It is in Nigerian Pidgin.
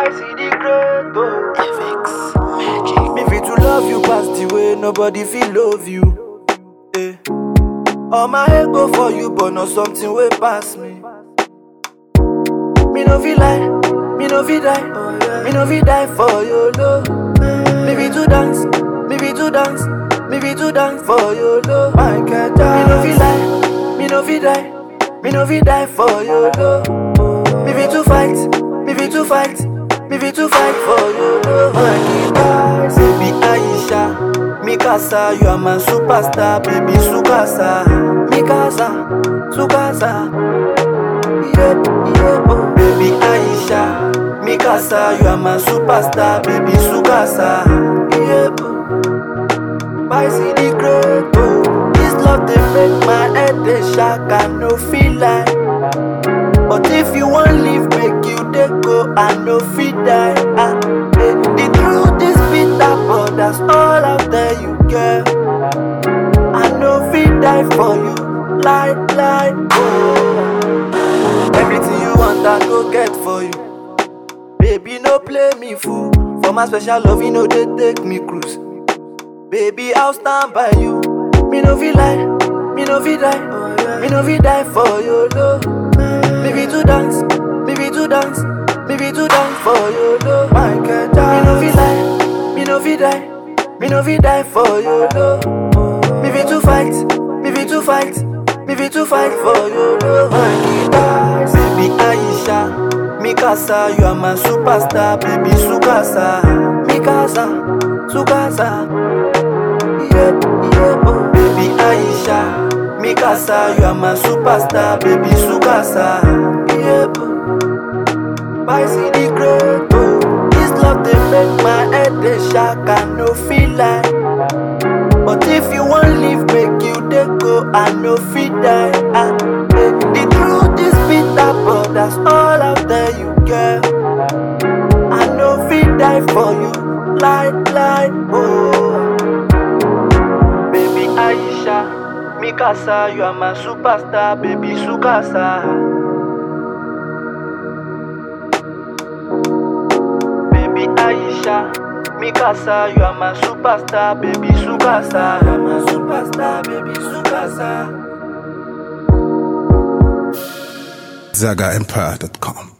I see the great oh. Me fit to love you past the way nobody feel love you. Eh. All my head go for you, but not something way pass me. Me no feel like, me no feel die, me no feel die for your love. Me be to dance, me be to dance, me be to dance for your love. My God, me no feel like, me no feel die, me no feel die for your love. Me be to fight, me be to fight, me be to fight for your love. My God, baby Aisha. Mikasa, you are my superstar, baby Sukasa. Mikasa, Sukasa. Yep, yep, oh. Baby Aisha. Mikasa, you are my superstar, baby Sukasa. Yep. I see the great, oh. This love they make my head they shock, I no feel like. But if you want leave, make you they go, I no feel die. Ah, eh. The truth is bitter, but that's all out there you get. I no feel die for you, lie, lie, oh. Everything you want, I go get for you. Baby, no play me fool. For my special love, you know they take me cruise. Baby, I'll stand by you. Me no feel like, me no feel die, me no feel die for your love. Me be to dance, me be to dance, me be to dance for your love. My God, me no feel like, me no feel die, me no feel die for your love. Me be to fight, me be to fight, me be to fight for your love. My God, baby Aisha. Mikasa, you are my superstar, baby Sukasa. Mikasa, Sukasa. Yep, yep, oh. Baby Aisha. Mikasa, you are my superstar, baby Sukasa. Yep. I see the great, oh. This love they make my head they shock, I no feel like. But if you want leave, make you they go, I no feel die. Ah, eh. The truth is bitter, but that's all out there you get. I no feel die for you, lie, lie, oh. Baby Aisha, Mikasa, you are my superstar, baby Sukasa. Baby Aisha, Mikasa, you are my superstar, baby Sukasa. You are my superstar, baby Sukasa. ZagaEmpire.com.